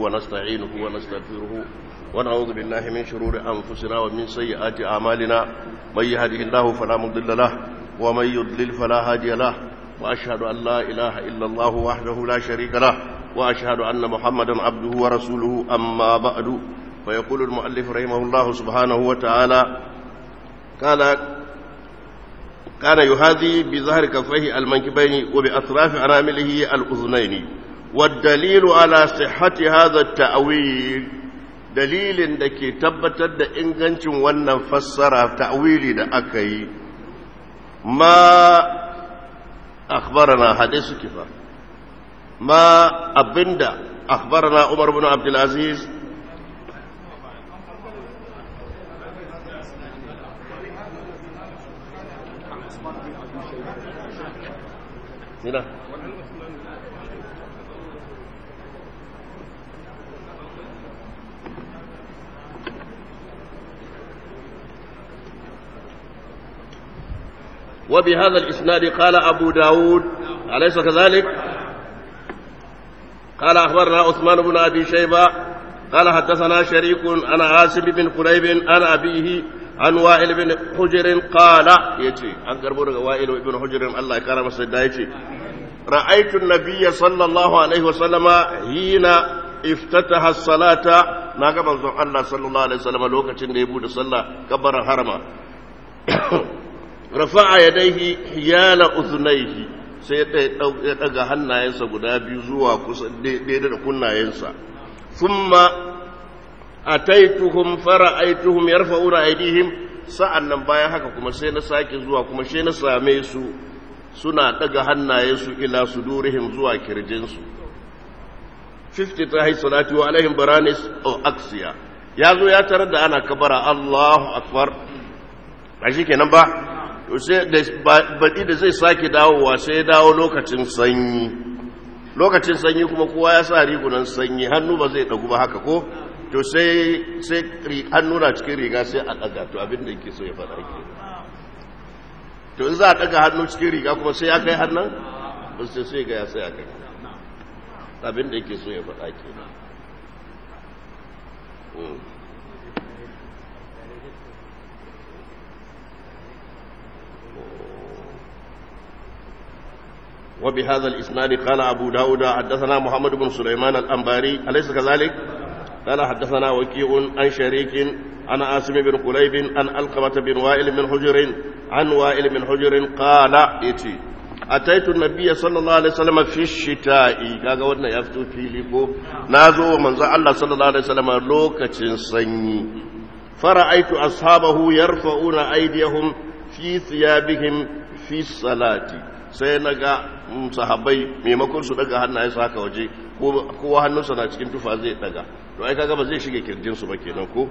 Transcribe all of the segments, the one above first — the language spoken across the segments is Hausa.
ونستعينه ونستغفره ونعوذ بالله من شرور أنفسنا ومن سيئات أعمالنا من يهده الله فلا مضل له ومن يضلل فلا هادي له وأشهد أن لا إله إلا الله وحده لا شريك له وأشهد أن محمدا عبده ورسوله أما بعد فيقول المؤلف رحمه الله سبحانه وتعالى قال كان يهادي بظهر كفيه المنكبين وبأطراف أنامله الأذنين والدليل على صحة هذا التأويل دليل دكي تبتد إنغنش ونن فسر تأويلي دا أكي ما أخبرنا حديث كفا ما أبند أخبرنا عمر بن عبد العزيز هنا وبهذا الإسناد قال أبو داود أليس كذلك قال أخبرنا عثمان بن أبي شيبة قال حدثنا شريك عن عاصم بن قريب عن أبيه عن وائل بن حجر قال يتي عن قربون وائل بن حجر الله كرم السيدة يتي رأيت النبي صلى الله عليه وسلم حين افتتح الصلاة ناقا منظر الله صلى الله عليه وسلم لوكا يبود الصلاة كبر حرما rafa'a yadaihi hiyala uzunaihi sai ya daga hannayensa guda biyu zuwa kusa daidai da kunnayensa thumma ataituhum fara'aituhum yarfa'una aydihim sa'annan bayan haka kuma sai na sake zuwa kuma sai na same su suna daga hannayensu ila sudurihim zuwa kirjinsu 50 ta hay salati wa alaihim baranis o aksiya ya zo ya tarar da ana kabara Allahu akbar a shi kenan ba to sai da baɗi da zai sake dawowa sai ya dawo lokacin sanyi lokacin sanyi kuma kowa ya sa rigunan sanyi hannu ba zai ɗagu ba haka ko to sai sai hannu na cikin riga sai a ɗaga to abin da yake so ya faɗa ke to in za a ɗaga hannu cikin riga kuma sai ya kai hannun ba sai sai ga ya sai a kai abin da yake so ya faɗa ke وبهذا الإسناد قال أبو داود حدثنا محمد بن سليمان الأنباري أليس كذلك؟ قال حدثنا وكيع عن شريك عن عاصم بن قليب عن ألقمة بن وائل بن حجر عن وائل بن حجر قال إتي أتيت النبي صلى الله عليه وسلم في الشتاء كاغا wannan ya fito fili ko nazo manzo Allah sallallahu alaihi wasallam lokacin sanyi fara'aitu ashabahu yarfa'una aydiyahum fi thiyabihim fi salati sai na ga sahabbai maimakon su daga hannaye su haka waje kowa hannunsa na cikin tufa zai daga to ai kaga ba zai shige kirjin su ba kenan ko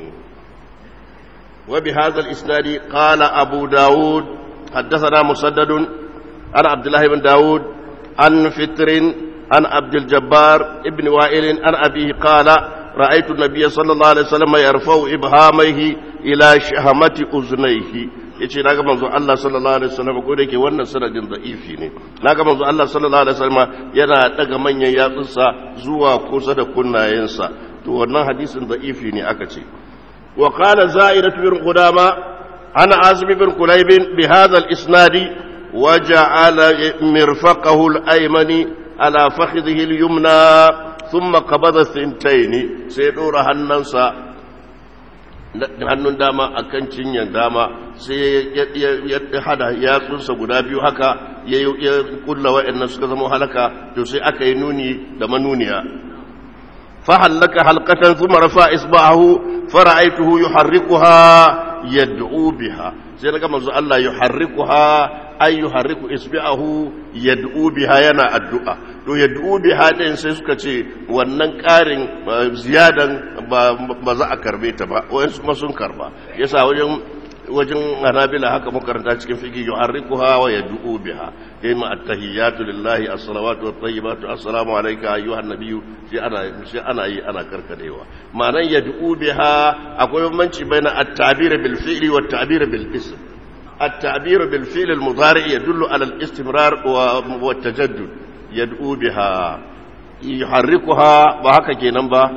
wa bi hadha al-isnadi qala abu daud haddathana musaddad an abdullah ibn daud an fitr an abd al-jabbar ibn wa'il an abihi qala رأيت النبي صلى الله عليه وسلم يرفع إبهامه إلى شهمة أذنيه yace naga manzo Allah sallallahu alaihi wasallam ko da yake wannan sanadin da'ifi ne naga manzo Allah sallallahu alaihi wasallam yana daga manyan yatsunsa zuwa kusa da kunnayensa to wannan hadisin da'ifi ne aka ce wa qala za'irat bin qudama ana azmi bin kulayb bi hadha al-isnad wa ja'ala mirfaqahu al-aymani ala fakhidhihi al-yumna thumma qabada thintayn sai dora hannansa hannun dama a kan cinyar dama sai ya hada yatsunsa guda biyu haka ya kulla wa'annan suka zama halaka to sai aka yi nuni da manuniya fahallaka halkatan thumma rafa isba'ahu fara'aituhu yuharrikuha yad'u biha sai daga manzo Allah yuharrikuha ay yuharriku isba'ahu yad'u biha yana addu'a to yad'u biha din sai suka ce wannan karin ziyadan ba za a karbe ta ba wayansu kuma sun karba yasa wajen wajen hanabila haka makaranta cikin fiki yuharrikuha wa yad'u biha kayma at-tahiyyatu lillahi as-salawatu wat-tayyibatu assalamu alayka ayyuhan nabiyyu shi ana shi ana yi ana karkadewa ma'anan yad'u biha akwai bambanci baina at-ta'bir bil fi'li wat ta'bir bil ism at-ta'bir bil fi'l al-mudari' yadullu ala al-istimrar wa at-tajaddud yad'u biha yuharrikuha ba haka kenan ba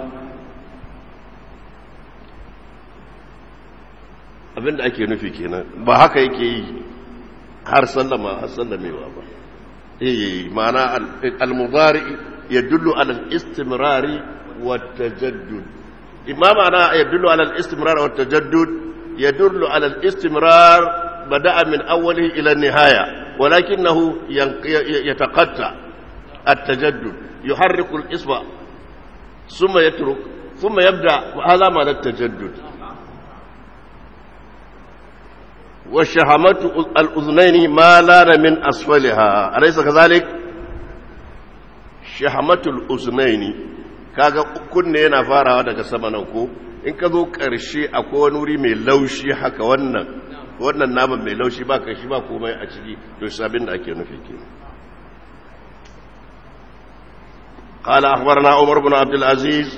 abinda ake nufi kenan ba haka yake yi har sallama har sallamewa ba eh ma'ana al-mudari yadullu ala al-istimrari wa tajaddud imma ma'ana yadullu ala al-istimrar wa tajaddud yadullu ala al-istimrar bada'a min awwalihi ila nihaya walakinahu yataqatta at-tajaddud yuharriku al-isba thumma yatruk thumma yabda hadha ma'ana at-tajaddud وشهمة الأذنين ما لان من أسفلها أليس كذلك شهمة الأذنين kaga kunne yana farawa daga sama nan ko in ka zo ƙarshe akwai wani wuri mai laushi haka wannan wannan naman mai laushi ba kashi ba komai a ciki to sabin da ake nufi ke قال أخبرنا عمر بن عبد العزيز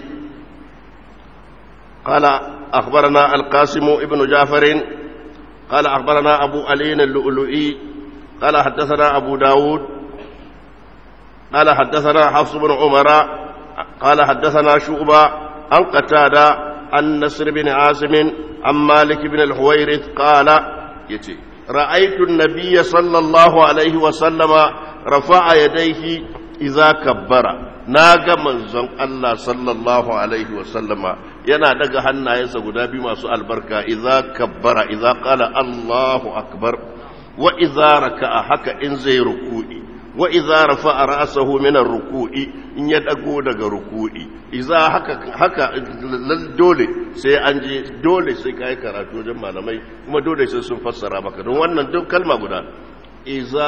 قال أخبرنا القاسم ابن جعفر قال أخبرنا أبو علي اللؤلؤي قال حدثنا أبو داود قال حدثنا حفص بن عمر قال حدثنا شعبة عن قتادة عن نصر بن عاصم عن مالك بن الحويرث قال يتي رأيت النبي صلى الله عليه وسلم رفع يديه إذا كبر naga manzon Allah sallallahu alaihi wasallama yana daga hannayensa guda biyu masu albarka idza kabbara idza qala Allahu akbar wa idza raka'a haka in zai ruku'i wa idza rafa'a ra'sahu min ar-ruku'i in ya dago daga ruku'i idza haka haka dole sai an je dole sai kai karatu wajen malamai kuma dole sai sun fassara maka don wannan duk kalma guda idza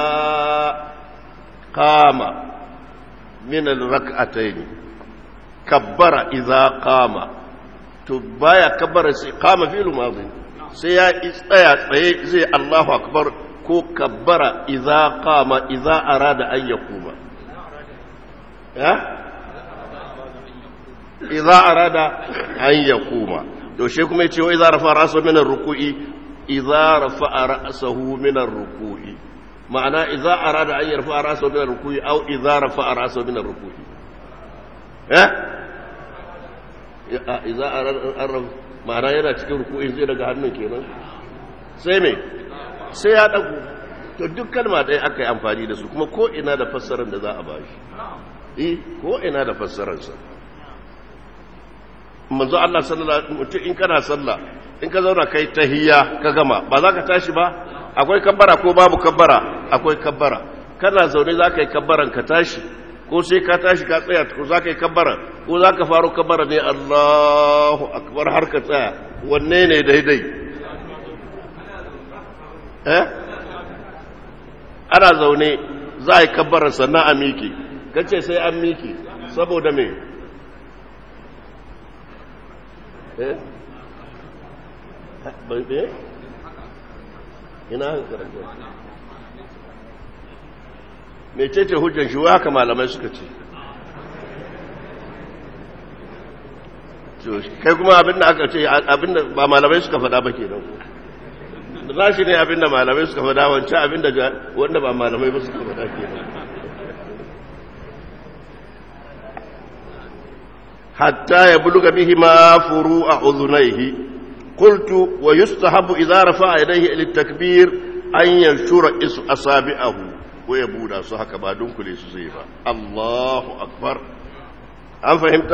qama من الركعتين كبر إذا قام تبايا كبر قام في الماضي سيا استيا زي الله أكبر كو كبر إذا قام إذا أراد أن يقوم ها إذا أراد أن يقوم to shi kuma yace wa idza rafa ra'sahu min ar-ruku'i idza rafa ra'sahu min ar-ruku'i ma'ana idza arada an yarfa ra'sahu min ar-ruku'i aw idza rafa ra'sahu min ar-ruku'i eh idza arada ma'ana yana cikin ruku'i zai daga hannun kenan sai me sai ya dago to duk kalma ɗaya aka yi amfani da su kuma ko ina da fassarar da za a bashi eh ko ina da fassarar sa manzo Allah sallallahu alaihi wasallam in kana sallah in ka zauna kai tahiyya ka gama ba za ka tashi ba akwai kabbara ko babu kabbara akwai kabbara kana zaune za ka yi kabbaran ka tashi ko sai ka tashi ka tsaya ko za ka yi kabbara ko za ka faro kabbara ne Allahu akbar har ka tsaya wanne ne daidai eh ana zaune za a yi kabbara sannan a miki kace sai an miki saboda me eh bai ina haka karanta mece ce hujjan shi haka malamai suka ce kai kuma abinda aka ce abinda ba malamai suka fada ba ke nan za shi ne abinda malamai suka fada wancan abinda wanda ba malamai ba suka fada ke nan hatta ya buluga bihi ma furu a uzunaihi قلت ويستحب إذا رفع يديه إلى التكبير أن ينشر أصابعه ويبودا صحك بعدون كل سيفا الله أكبر أم فهمت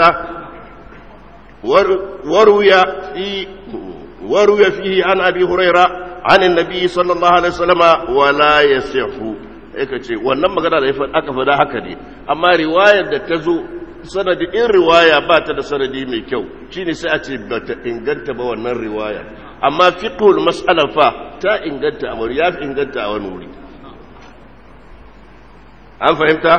وروي في وروي فيه عن أبي هريرة عن النبي صلى الله عليه وسلم ولا يصح aka ce wannan magana da aka faɗa haka ne amma riwayar da ta zo sanadi in riwaya ba ta da sanadi mai kyau shine sai a ce ba ta inganta ba wannan riwaya amma fiqhul mas'ala fa ta inganta a wuri ya fi inganta a wani wuri an fahimta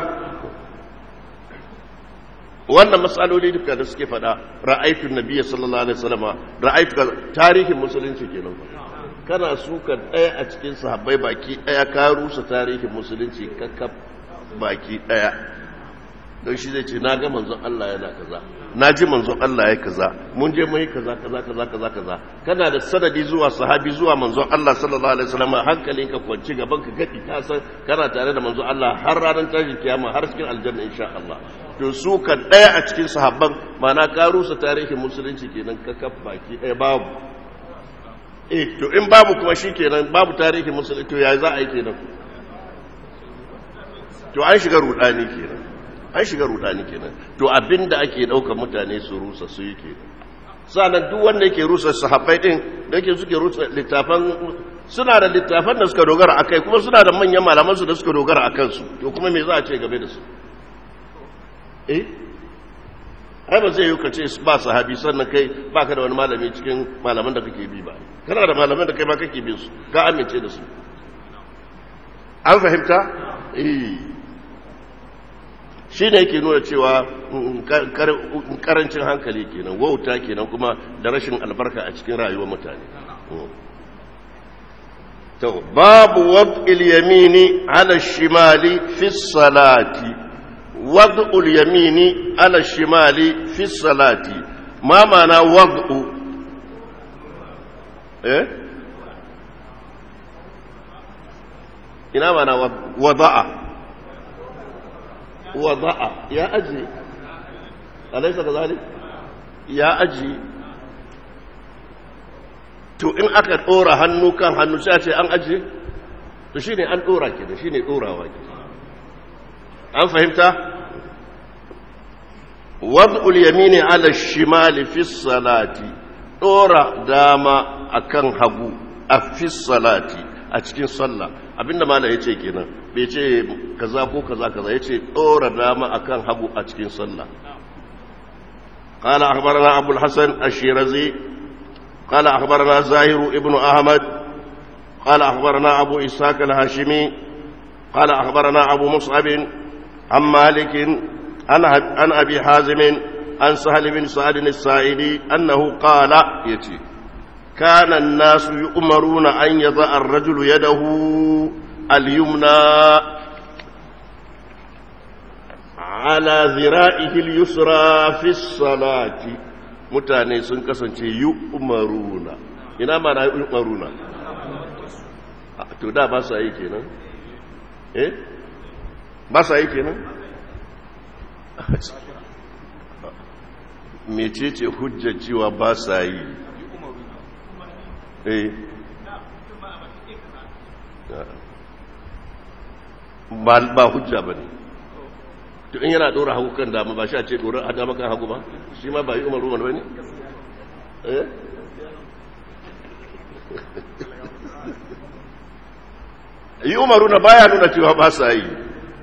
wannan matsaloli duka da suke fada ra'aytu nabiyyi sallallahu alaihi wasallam ra'aytu tarihin musulunci kenan kana suka daya a cikin sahabbai baki daya ka rusa tarihin musulunci kakkab baki daya don shi zai ce na ga manzon Allah yana kaza na ji manzon Allah ya kaza mun je mai kaza kaza kaza kaza kaza kana da sanadi zuwa sahabi zuwa manzon Allah sallallahu alaihi wasallam hankalin ka kwanci gaban ka gadi ka san kana tare da manzon Allah har ranar tashin kiyama har cikin aljanna insha Allah to to su kan ɗaya a cikin sahabban mana ka rusa tarihin musulunci kenan ka kaf baki ɗaya babu eh to in babu kuma shi kenan babu tarihin musulunci to ya za a yi kenan to an shiga rudani kenan an shiga rudani kenan to abinda ake ɗaukar mutane su rusa su yi kenan sa'annan duk wanda yake rusa sahabbai din da yake suke rusa littafan suna da littafan da suka dogara akai kuma suna da manyan malaman su da suka dogara akan su to kuma me za a ce game da su eh ai ba zai yi ka ce ba sahabi sannan kai baka da wani malami cikin malaman da kake bi ba kana da malaman da kai ba kake bin su ka amince da su an fahimta eh shi ne yake nuna cewa karancin hankali kenan wauta kenan kuma da rashin albarka a cikin rayuwar mutane to babu wad'il yamini ala shimali fi salati wad'ul yamini ala shimali fi salati ma ma'ana wad'u eh ina ma'ana wada'a wada'a ya aji alaisa kazalik ya aji to in aka dora hannu kan hannu sai ce an aji to shine an dora ke da shine dorawa ke an fahimta wad'ul yamini ala shimali fi salati dora dama akan hagu a fi salati a cikin sallah abinda mala yace kenan bai ce kaza ko kaza kaza yace dora dama akan hagu a cikin sallah قال أخبرنا أبو الحسن الشيرزي قال أخبرنا زاهر ابن أحمد قال أخبرنا أبو إسحاق الهاشمي قال أخبرنا أبو مصعب عن مالك عن أبي حازم عن سهل بن سعد السائلي أنه قال يتي كان الناس يؤمرون أن يضع الرجل يده اليمنى على ذرائه اليسرى في الصلاة mutane sun kasance yi umaruna ina ma na yi umaruna to da ba sa yi kenan eh ba sa yi kenan mecece hujjar cewa ba sa yi eh ba hujja ba ne to in yana dora hagu kan dama ba shi a ce dora a dama kan hagu ba shi ma ba yi umaru wani ne eh yi umaru na baya nuna cewa ba sa yi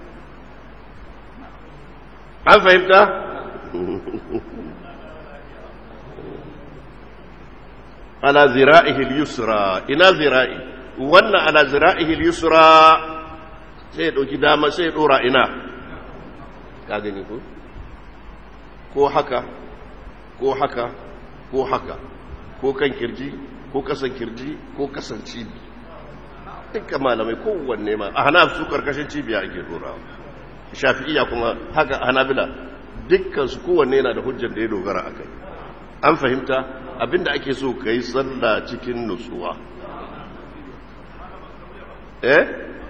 an fahimta ala zira'ihi al-yusra ina zira'i wannan ala zira'ihi al-yusra sai ya dauki dama sai ya dora ina ka gani ko ko haka ko haka ko haka ko kan kirji ko kasan kirji ko kasan cibi duka malamai kowanne ma a hana su karkashin cibiya ake dora shafi'iya kuma haka hanabila dukkan su kowanne yana da hujjar da ya dogara a kai an fahimta abinda ake so ka yi sallah cikin nutsuwa eh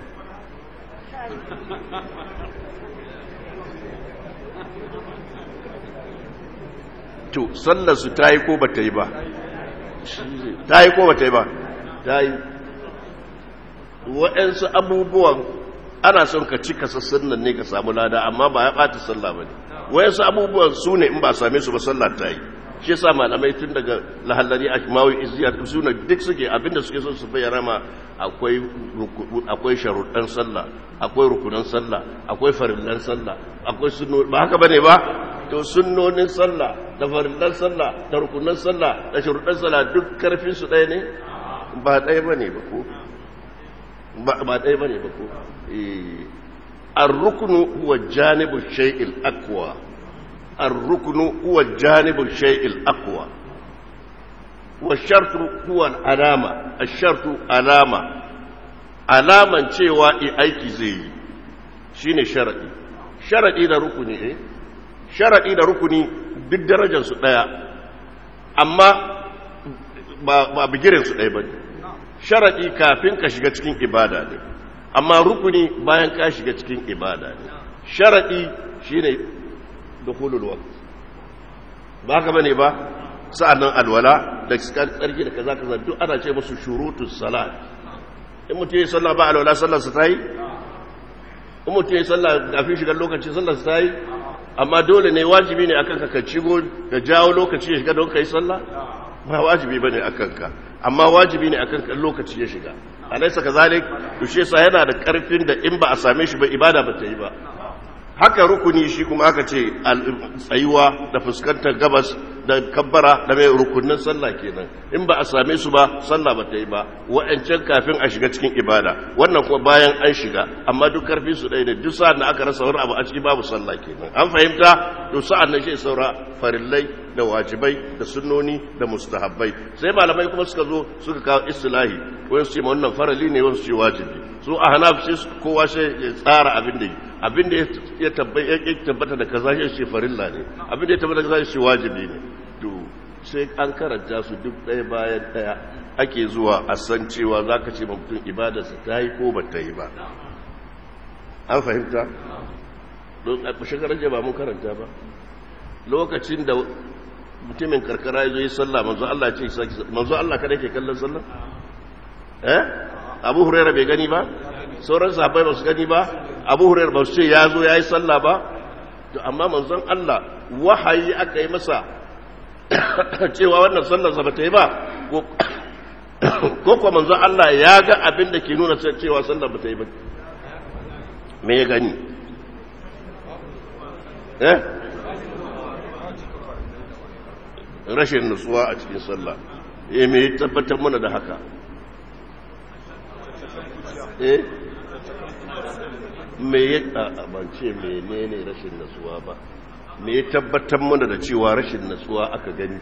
to sallarsu ta yi ko ba ta yi ba ta yi ko ba ta yi ba ta yi waɗansu abubuwan ana son ka cika sassan nan ne ka samu lada amma ba ya ɓata sallah ba ne waɗansu abubuwan su ne in ba same su ba sallah ta yi shi yasa malamai tun daga lahallari a kimawi iziyar suna duk suke abinda suke son su bayyana ma akwai akwai sharuɗan sallah akwai rukunan sallah akwai farillan sallah akwai sunno ba haka bane ba to sunnonin sallah da farillan sallah da rukunan sallah da sharuɗan sallah duk karfin su ɗaya ne ba ɗaya bane ba ko ba ɗaya bane ba ko eh ar-ruknu huwa janibu shay'il aqwa الركن هو الجانب الشيء الأقوى والشرط هو العلامة الشرط علامة alaman cewa i aiki zai yi shine sharadi sharadi da rukuni eh sharadi da rukuni duk darajar su daya amma ba ba bigirin su daya bane sharadi kafin ka shiga cikin ibada ne amma rukuni bayan ka shiga cikin ibada ne sharadi shine dukhulul waqt ba ka bane ba sa'annan alwala da tsarki da kaza kaza duk ana ce musu shurutus salat in mutum ya sallah ba alwala sallar sa tayi in mutum ya sallah kafin shigar lokaci sallar sa tayi amma dole ne wajibi ne akan ka ka cigo da jawo lokaci ya shiga don kai sallah ba wajibi bane akan ka amma wajibi ne akan ka lokaci ya shiga alaysa kazalik to shi yasa yana da karfin da in ba a same shi ba ibada ba ta yi ba haka rukuni shi kuma aka ce tsayuwa da fuskantar gabas da kabbara da mai rukunin sallah kenan in ba a same su ba sallah ba ta yi ba wa'ancan kafin a shiga cikin ibada wannan kuma bayan an shiga amma duk karfi su ɗaya ne duk sa'an da aka rasa wani abu a ciki babu sallah kenan an fahimta to sa'an nan shi saura farillai da wajibai da sunnoni da mustahabbai sai malamai kuma suka zo suka kawo istilahi wani su ce ma wannan farali ne wani su ce wajibi su a hanaf sai kowa sai ya tsara abin da yi abin da ya tabbata da kaza shi ce farilla ne abin da ya tabbata da kaza shi wajibi ne to sai an karanta su duk ɗaya bayan ɗaya ake zuwa a san cewa za ka ce mutum ibadarsa ta yi ko ba ta yi ba an fahimta don a shekarar ba mun karanta ba lokacin da mutumin karkara ya zo yi sallah manzo Allah ce manzo Allah kada ke kallon sallah eh abu huraira bai gani ba sauran sahabbai ba su gani ba abu huraira ba su ce ya zo ya yi sallah ba to amma manzon Allah wahayi aka yi masa cewa wannan sallarsa ba ta yi ba ko kuwa manzon Allah ya ga abin da ke nuna cewa sallar ba ta yi ba me ya gani eh rashin nutsuwa a cikin sallah eh me tabbatar mana da haka eh me ya bance menene rashin nutsuwa ba me ya tabbatar mana da cewa rashin nutsuwa aka gani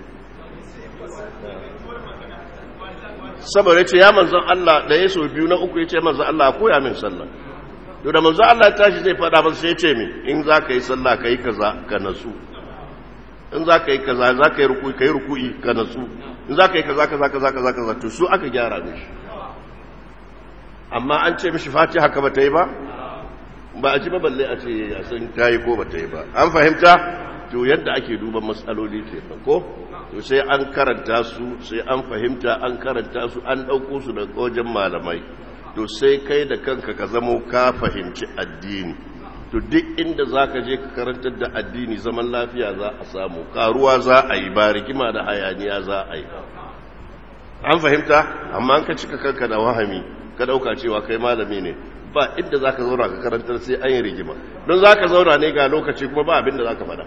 saboda ce ya manzon Allah da ya so biyu na uku ya ce manzon Allah koya min sallah to da manzon Allah tashi zai faɗa masa sai ya ce min in za ka yi sallah ka yi kaza ka nasu in za ka yi kaza za ka yi ruku'i ka yi ruku'i ka nasu in za ka yi kaza kaza kaza kaza kaza to su aka gyara mishi amma an ce mishi fati haka ba ta yi ba ba a ci ba balle a ce a san ta yi ko ba ta yi ba an fahimta to yadda ake duban matsaloli ke ko to sai an karanta su sai an fahimta an karanta su an ɗauko su daga wajen malamai to sai kai da kanka ka zamo ka fahimci addini to duk inda za ka je ka karantar da addini zaman lafiya za a samu karuwa za a yi ba rigima da hayaniya za a yi an fahimta amma an ka cika kanka da wahami ka ɗauka cewa kai malami ne ba inda za ka zauna ka karantar sai an yi rigima don za ka zauna ne ga lokaci kuma ba abin da za ka faɗa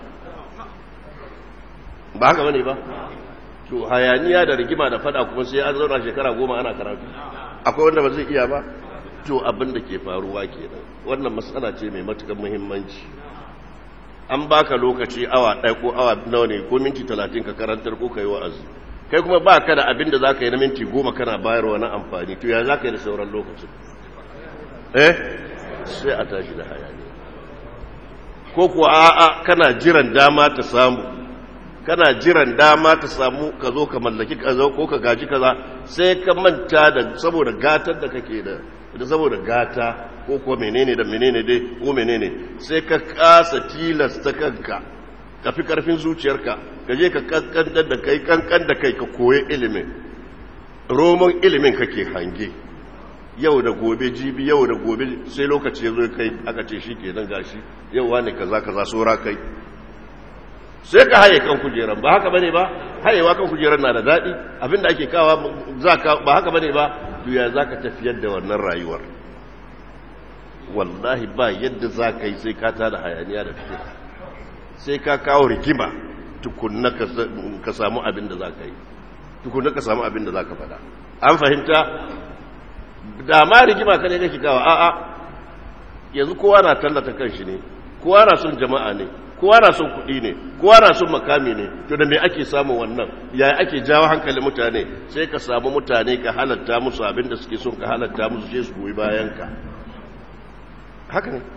ba haka bane ba to hayaniya da rigima da faɗa kuma sai an zauna shekara goma ana karatu akwai wanda ba zai iya ba to abin da ke faruwa kenan wannan matsala ce mai matukan muhimmanci an baka lokaci awa ɗaya ko awa nawa ne ko minti talatin ka karantar ko ka yi wa'azi kai kuma ba ka da abin da za ka yi na minti goma kana bayarwa na amfani to ya za ka yi da sauran lokacin eh sai a tashi da hayani ko kuwa a'a kana jiran dama ta samu kana jiran dama ta samu ka zo ka mallaki kaza ko ka gaji kaza sai ka manta da saboda gatar da kake da da saboda gata ko kuwa menene da menene dai ko menene sai ka kasa tilasta kanka ka fi karfin zuciyarka ka je ka kankan da kai kankan da kai ka koyi ilimin roman ilimin kake hange yau da gobe jibi yau da gobe sai lokaci ya zo kai aka ce shi ke nan gashi yau wani kaza kaza saura kai sai ka haye kan kujeran ba haka bane ba hayewa kan kujeran na da daɗi abinda ake kawa ba haka bane ba duya za ka tafiyar da wannan rayuwar wallahi ba yadda za ka yi sai ka tada hayaniya da fitina sai ka kawo rigima tukunna ka samu abin da za ka yi tukunna ka samu abin da za ka faɗa an fahimta da ma rigima ka ne kake kawo a'a yanzu kowa na tallata kanshi ne kowa na son jama'a ne kowa na son kuɗi ne kowa na son makami ne to da me ake samun wannan yaya ake jawo hankalin mutane sai ka samu mutane ka halatta musu abin da suke son ka halatta musu sai su goyi bayan ka haka ne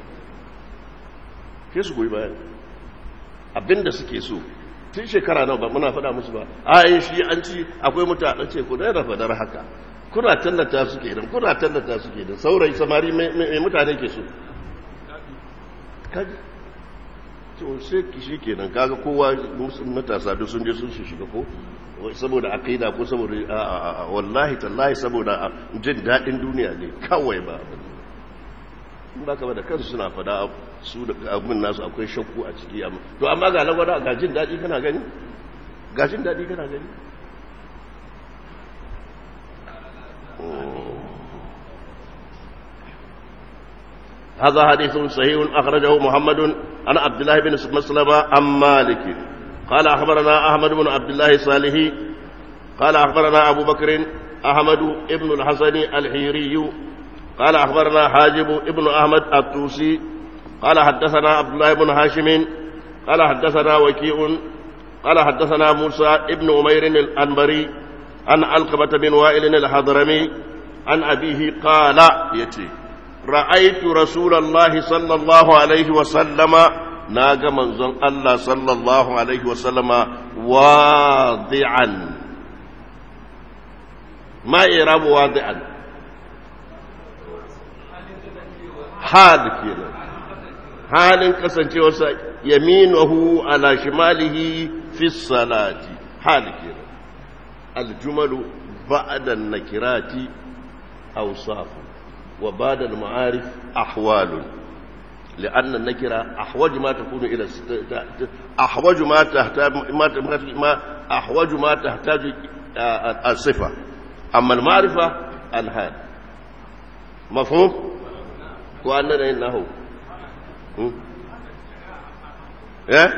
sai su goyi bayan abin da suke so tun shekara nawa ba muna faɗa musu ba a yi shi an ci akwai mutane ce ku daina fadar haka kuna tallata su ke kuna tallata su ke saurayi samari mai mutane ke so to sai shi kenan kaga kowa matasa duk sun je sun shiga ko saboda aqida ko saboda wallahi tallahi saboda jin dadin duniya ne kawai ba in baka ba da kansu suna fada su da abin nasu akwai shakku a ciki amma to amma ga lagwada ga jin dadi kana gani ga jin dadi kana gani هذا حديث صحيح أخرجه محمد عن عبد الله بن مسلمة عن مالك قال أخبرنا أحمد بن عبد الله صالح قال أخبرنا أبو بكر أحمد بن الحسن الحيري قال أخبرنا حاجب بن أحمد الطوسي قال حدثنا عبد الله بن هاشم قال حدثنا وكيع قال حدثنا موسى بن أمير الأنبري عن علقبة بن وائل الحضرمي عن أبيه قال يتي رأيت رسول الله صلى الله عليه وسلم ناغ منزل الله صلى الله عليه وسلم واضعا ما إعراب واضعا حال كده حال كسنcewarsa يمينه على شماله في الصلاة حال كده الجمل بعد النكرات أوصاف وبعد المعارف أحوال لأن النكرة أحوج ما تكون إلى أحوج ما تحتاج ما أحوج ما تحتاج الصفة أما المعرفة الحال مفهوم؟ وأننا إنه إيه؟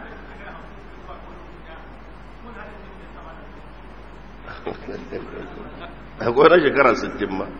akwai na shekara 60 ma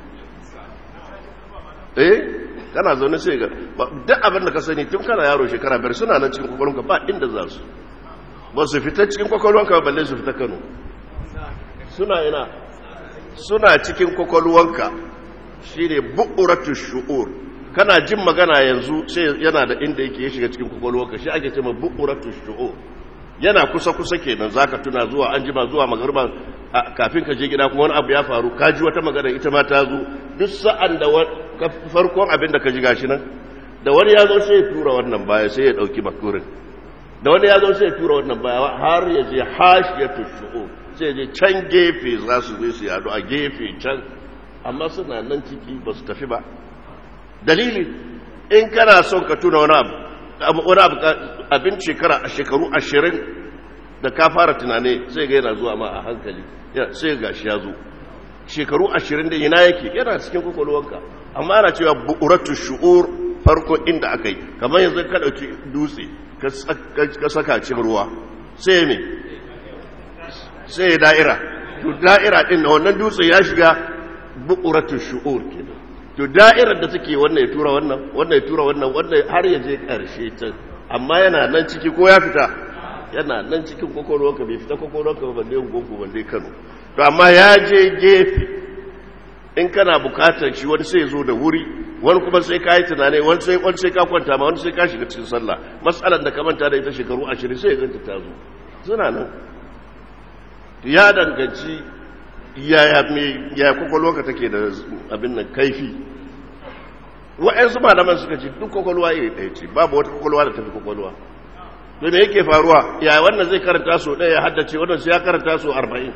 eh kana zaune sai ga duk abin da ka sani tun kana yaro shekara biyar suna nan cikin kwakwalwanka ba inda za su ba su fita cikin kwakwalwanka balle su fita kano suna ina suna cikin kwakwalwanka shi ne bu'uratu shu'ur kana jin magana yanzu sai yana da inda yake ya shiga cikin kwakwalwanka shi ake ce ma bu'uratu shu'ur yana kusa-kusa kenan zaka tuna zuwa an jima zuwa magarba kafin ka je gida kuma wani abu ya faru ka ji wata magana ita ma ta zo duk sa'an da farkon abin da ka ji gashi nan da wani ya zo sai ya tura wannan baya sai ya dauki makurin da wani ya zo sai ya tura wannan baya har ya je hashiyatu shu'u sai ya je can gefe za su zai su yadu a gefe can amma suna nan ciki ba su tafi ba dalili in kana son ka tuna wani abu wani abin shekara a shekaru ashirin da ka fara tunane sai ga yana zuwa ma a hankali sai ga shi ya zo shekaru ashirin da ina yake yana cikin kwakwalwanka amma ana cewa bu'uratu shu'ur farko inda aka yi kamar yanzu ka ɗauki dutse ka saka cin ruwa sai me sai da'ira to da'ira ɗin na wannan dutse ya shiga bu'uratu shu'ur kenan to da'irar da take wannan ya tura wannan wannan ya tura wannan wannan har ya je karshe can amma yana nan ciki ko ya fita yana nan cikin kwakwalwarka bai fita kwakwalwarka ba balle gungu balle kano to amma ya je gefe in kana bukatar shi wani sai zo da wuri wani kuma sai ka yi tunani wani sai wani sai ka kwanta ma wani sai ka shiga cikin sallah matsalar da ka manta da ita shekaru ashirin sai ya ganta ta zo suna nan ya danganci yaya me ya kwakwalwarka take da abin nan kaifi wa'yansu malaman suka ce duk kwakwalwa iri ɗaya ce babu wata kwakwalwa da tafi kwakwalwa to me yake faruwa ya wannan zai karanta so ɗaya ya haddace wannan sai ya karanta so arba'in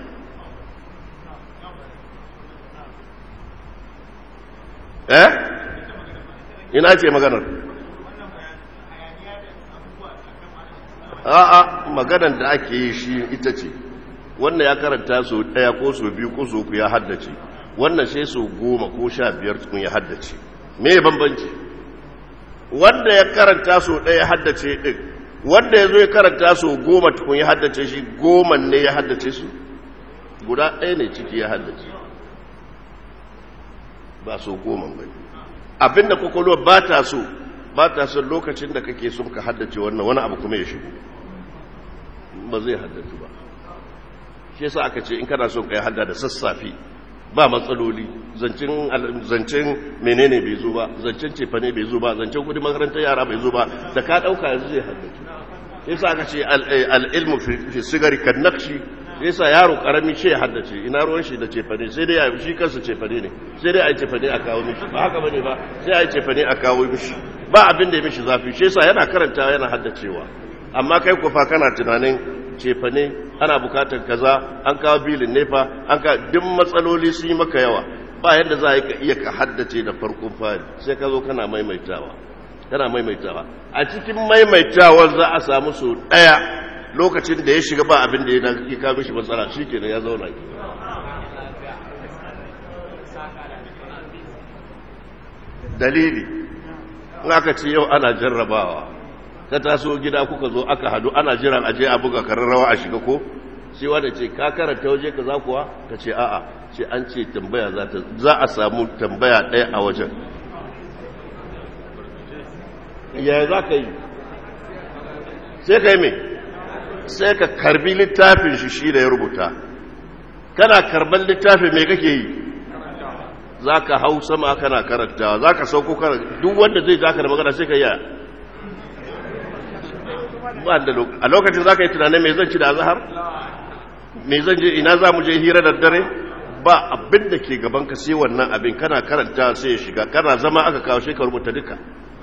eh ina ce maganar a'a maganar da ake yi shi ita ce wannan ya karanta so ɗaya ko so biyu ko so uku ya haddace wannan sai so goma ko sha biyar tukun ya haddace me bambanci wanda ya karanta so ɗaya haddace ɗin wanda ya zo ya karanta so goma tukun ya haddace shi goma ne ya haddace su guda ɗaya ne ciki ya haddace ba so goma ba abinda kwakwalwa ba ta so ba ta so lokacin da kake son ka haddace wannan wani abu kuma ya shigo ba zai haddace ba shi yasa aka ce in kana son ka yi hadda da sassafe ba matsaloli zancen menene bai zo ba zancen cefane bai zo ba zancen kudi makarantar yara bai zo ba da ka dauka yanzu zai haddace yasa aka ce al'ilmu fi sigari kan nakshi yasa yaro karami ce ya haddace ina ruwan shi da cefane sai dai ya shi kansa cefane ne sai dai a yi cefane a kawo mishi ba haka bane ba sai a yi cefane a kawo mishi ba abin da ya mishi zafi shi yasa yana karantawa yana haddacewa amma kai kufa kana tunanin cefa ne ana bukatar kaza an kawo bilin nefa an ka duk matsaloli sun yi maka yawa ba yadda za ka iya ka haddace da farkon fari sai ka zo kana maimaitawa kana maimaitawa a cikin maimaitawar za a samu su daya lokacin da ya shiga ba abin da ya kawo mishi matsala shi kenan ya zauna dalili in aka ce yau ana jarrabawa ka taso gida kuka zo aka hadu ana jiran aje a buga kararrawa a shiga ko sai wanda ce ka karanta waje ka za kuwa ka ce a'a ce an ce tambaya za ta za a samu tambaya ɗaya a wajen ya za ka yi sai ka yi mai sai ka karbi littafin shi shi da ya rubuta kana karban littafin mai kake yi za ka hau sama kana karantawa za ka sauko karanta duk wanda zai za ka da magana sai ka yi a lokacin za ka yi tunanin mai zan ci da zahar mai zan je ina za mu je hira da dare ba abin da ke gaban ka sai wannan abin kana karanta sai ya shiga kana zama aka kawo shi ka rubuta duka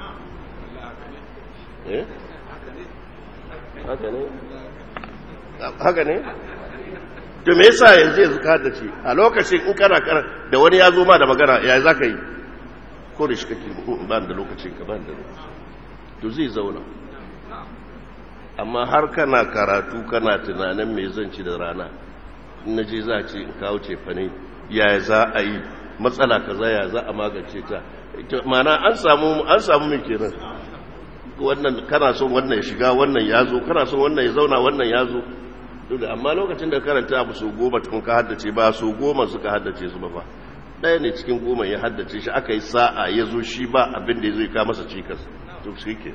haka ne to me yasa yanzu yanzu ka da ce a lokacin in kana kara da wani ya zo ma da magana ya za ka yi ko da shi kake ba da lokacin ka ba da lokacin to zai zauna amma har kana karatu kana tunanin me zan ci da rana na je za a ce in kawo cefa ne ya za a yi matsala kaza ya za a magance ta mana an samu an samu mai kenan wannan kana son wannan ya shiga wannan ya zo kana son wannan ya zauna wannan ya zo dole amma lokacin da karanta abu so goma tun ka haddace ba so goma suka haddace su ba fa ɗaya ne cikin goma ya haddace shi aka yi sa'a ya zo shi ba abin da ya zo ya masa cikas to shi ke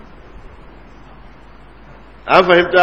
an fahimta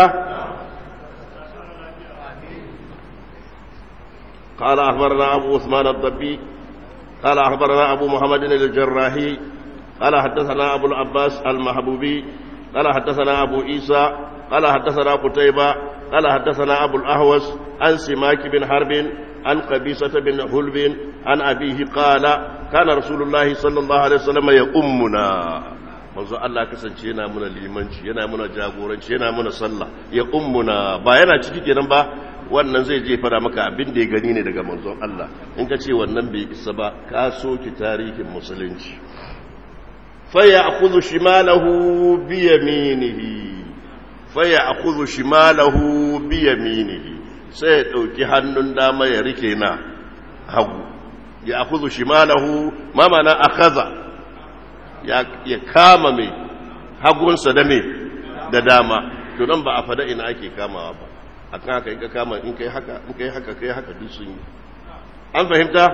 قال أخبرنا أبو عثمان الضبي قال أخبرنا أبو محمد الجراحي قال حدثنا أبو العباس المحبوبي قال حدثنا أبو عيسى قال حدثنا قتيبة قال حدثنا أبو الأهوس عن سماك بن حرب عن قبيصة بن هلب عن أبيه قال كان رسول الله صلى الله عليه وسلم يؤمنا manzo Allah kasance yana muna limanci yana muna jagoranci yana muna sallah ya ummuna ba yana ciki kenan ba wannan zai je fara maka abin da ya gani ne daga manzon Allah in ka ce wannan bai isa ba ka soki tarihin musulunci fa ya'khudhu shimalahu bi yaminihi fa ya'khudhu shimalahu bi yaminihi sai ya dauki hannun dama ya rike na hagu ya akhudhu shimalahu ma mana akhadha ya kama mai hagunsa da mai da dama to nan ba a fada ina ake kamawa ba a kan haka in ka kama in kai haka in kai haka kai haka duk sun yi an fahimta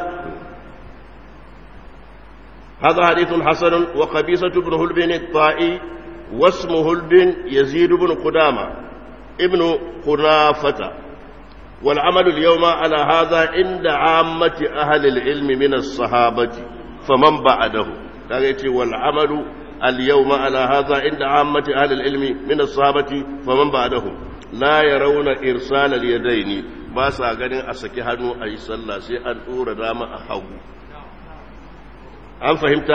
هذا حديث حسن وقبيصة بن هلبن الطائي واسم هلبن يزيد بن قدامة ابن خنافة والعمل اليوم على هذا عند عامة أهل العلم من الصحابة فمن بعده kaga yace wal amalu al yawma ala hadha inda ammati ahli al ilmi min as sahabati faman ba'dahum la yarawna irsal al yadaini ba sa ganin a saki hannu a yi sallah sai an dora dama a hagu an fahimta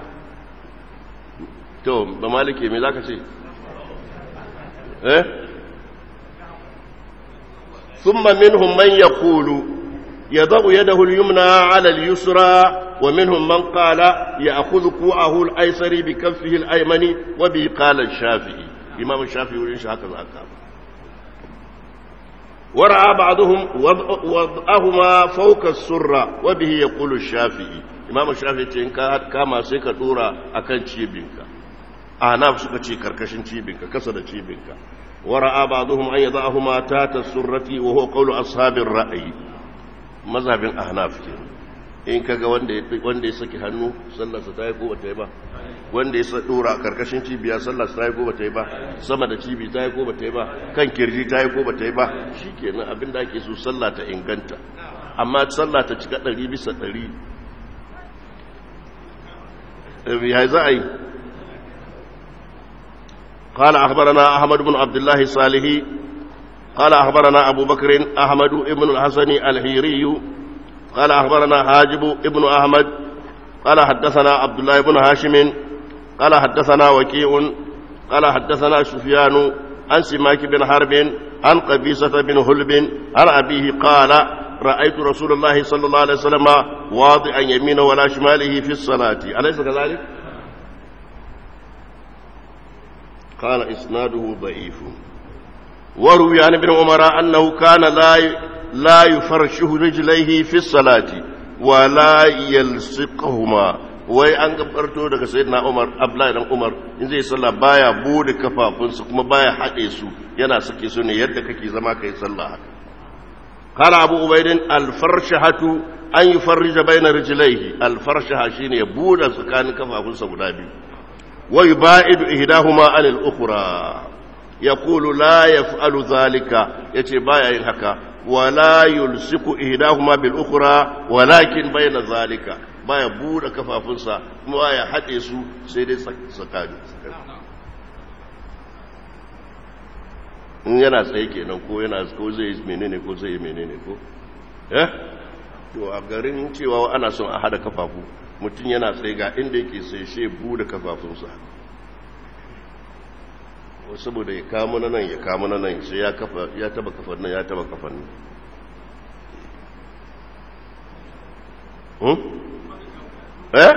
to ba malike me zaka ce eh ثم منهم من يقول يضع يده اليمنى على اليسرى ومنهم من قال يأخذ كوعه الأيسر بكفه الأيمن وبه قال الشافعي إمام الشافعي يقول هكذا أكام ورأى بعضهم وضعهما فوق السرة وبه يقول الشافعي إمام الشافعي كما سيكا دورا أكن تشيبينك أعناف سكا تشيكر كشن تشيبينك كسر تشيبينك ورأى بعضهم أن يضعهما تات السرة وهو قول أصحاب الرأي مذهب أحناف كده in kaga wanda ya wanda ya saki hannu sallarsa ta yi ko bata yi ba wanda ya dora karkashin cibiya sallarsa ta yi ko bata yi ba sama da cibi ta yi ko bata yi ba kan kirji ta yi ko bata yi ba shikenan abin da ake so sallah ta inganta amma sallah ta cika ɗari bisa ɗari ya za a yi قال أخبرنا أحمد بن عبد الله الصالحي قال أخبرنا أبو بكر أحمد بن الحسن الحيري قال أخبرنا حاجب ابن أحمد قال حدثنا عبد الله بن هاشم قال حدثنا وكيع قال حدثنا سفيان عن سماك بن حرب عن قبيصة بن هلب عن أبيه قال رأيت رسول الله صلى الله عليه وسلم واضعا يمينه ولا شماله في الصلاة أليس كذلك؟ قال إسناده ضعيف وروي عن ابن عمر أنه كان لا لا يفرشه رجليه في الصلاة ولا يلصقهما wai an gabarto daga sayyidina Umar Abdullahi dan Umar in zai sallah baya bude kafafunsa kuma baya haɗe su yana sake su ne yadda kake zama kai sallah haka qala Abu Ubaidin al-farshahatu an yufarrija bayna rijlaihi al-farshaha shine ya bude tsakanin kafafunsa guda biyu wa yubaidu ihdahuma anil ukhra yaqulu la yaf'alu dhalika yace baya yin haka wala yulsiku ihdahuma bil ukhra walakin bayna dhalika baya bude kafafunsa kuma baya haɗe su sai dai tsakani in yana tsaye kenan ko yana ko zai yi menene ko zai yi menene ko eh to a garin cewa ana son a hada kafafu mutum yana tsaye ga inda yake sai she bude kafafunsa saboda ya kamo na nan ya kamo na nan sai ya kafa ya taba kafan nan ya taba kafan nan eh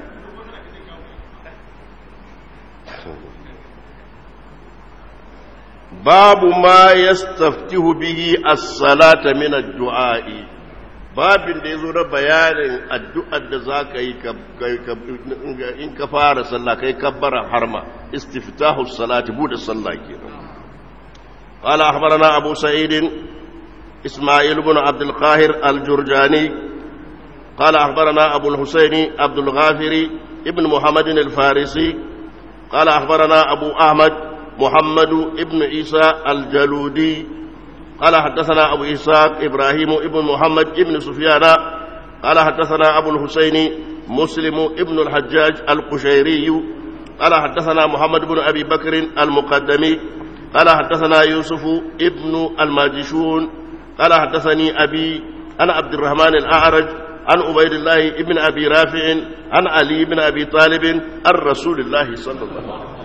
babu ma yastaftihu bihi as-salata min ad-du'a'i babin da yazo na bayanin addu'ar da zaka yi in ka fara sallah kai kabbara harma istiftahu as-salati bude sallah kenan قال أخبرنا أبو سعيد إسماعيل بن عبد القاهر الجرجاني قال أخبرنا أبو الحسين عبد الغافري ابن محمد الفارسي قال أخبرنا أبو أحمد محمد ابن عيسى الجلودي قال حدثنا أبو إسحاق إبراهيم ابن محمد ابن سفيان قال حدثنا أبو الحسين مسلم ابن الحجاج القشيري قال حدثنا محمد بن أبي بكر المقدمي قال حدثنا يوسف ابن الماجشون قال حدثني أبي أنا عبد الرحمن الأعرج عن عبيد الله ابن أبي رافع عن علي بن أبي طالب عن رسول الله صلى الله عليه وسلم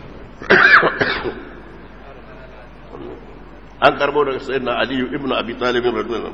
an karbo daga sayyidina aliyu ibnu abi talib radiyallahu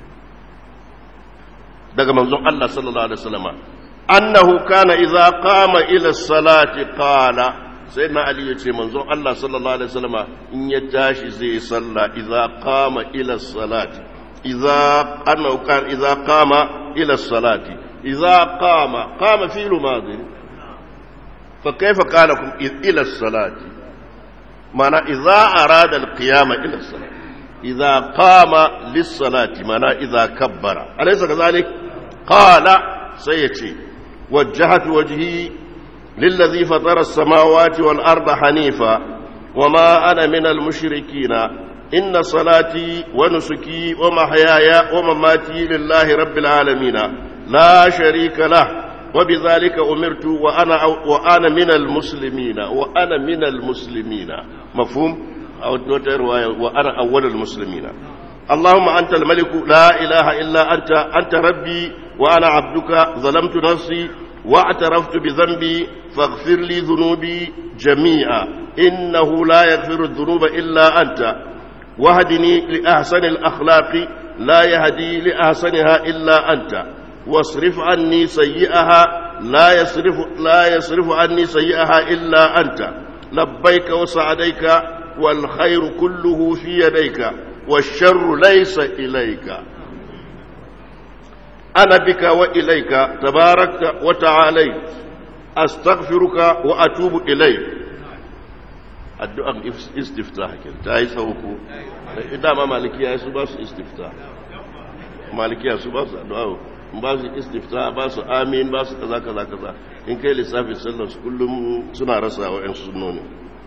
daga manzon Allah sallallahu alaihi wasallam annahu kana idza qama ila salati qala sayyidina ali yace manzon Allah sallallahu alaihi wasallam in ya tashi zai salla idza qama ila salati idza annahu kana idza qama ila salati idza qama qama fi'lu madhi fa kayfa qala ila salati معنى إذا أراد القيام إلى الصلاة إذا قام للصلاة معنى إذا كبر أليس كذلك قال سيتي وجهت وجهي للذي فطر السماوات والأرض حنيفا وما أنا من المشركين إن صلاتي ونسكي ومحياي ومماتي لله رب العالمين لا شريك له وبذلك أمرت وأنا, وأنا من المسلمين وأنا من المسلمين مفهوم أو رواية وأنا أول المسلمين اللهم أنت الملك لا إله إلا أنت أنت ربي وأنا عبدك ظلمت نفسي واعترفت بذنبي فاغفر لي ذنوبي جميعا إنه لا يغفر الذنوب إلا أنت واهدني لأحسن الأخلاق لا يهدي لأحسنها إلا أنت واصرف عني سيئها لا يصرف لا يصرف عني سيئها إلا أنت لبيك وسعديك والخير كله في يديك والشر ليس إليك أنا بك وإليك تباركت وتعاليت أستغفرك وأتوب إليك addu'an istiftah ke ta yi sauko dama malikiya su ba su istiftah malikiya su ba su addu'a ba su istifta ba su amin ba su kaza kaza kaza in kai lissafin sallar su kullum suna rasa wa 'yan sunnoni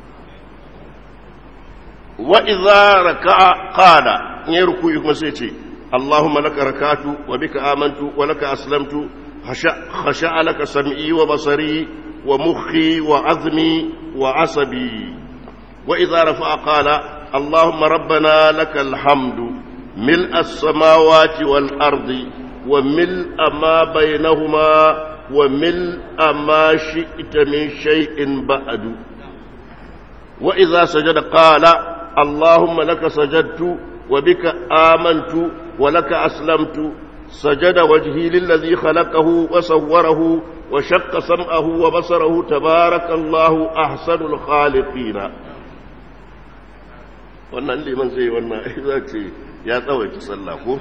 wa idza raka'a qala in yi ruku'i kuma sai ce Allahumma laka rakatu wa bika amantu wa laka aslamtu khasha'a laka sam'i wa basari wa mukhi wa azmi wa asabi wa idza rafa'a qala Allahumma rabbana lakal hamdu ملء السماوات والأرض وملء ما بينهما وملء ما شئت من شيء بعد وإذا سجد قال اللهم لك سجدت وبك آمنت ولك أسلمت سجد وجهي للذي خلقه وصوره وشق سمعه وبصره تبارك الله أحسن الخالقين wannan liman zai wannan za ce ya tsawaita sallah ko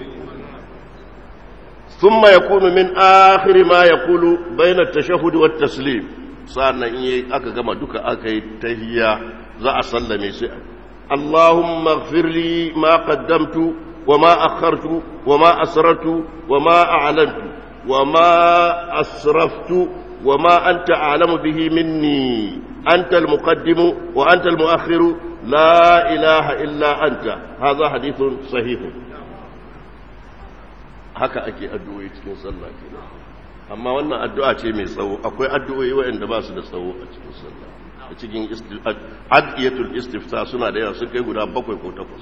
ثم يكون من آخر ما يقول بين التشهد والتسليم صارنا إيه أكا كما دوكا أكا تهيا ذا أسلمي سيئا اللهم اغفر لي ما قدمت وما أخرت وما أسررت وما أعلنت وما أسرفت وما أنت أعلم به مني أنت المقدم وأنت المؤخر لا إله إلا أنت هذا حديث صحيح haka ake addu'o'i cikin sallah kenan amma wannan addu'a ce mai tsawo akwai addu'o'i waɗanda ba su da tsawo a cikin sallah a cikin adiyatul istifta suna da yawa sun kai guda bakwai ko takwas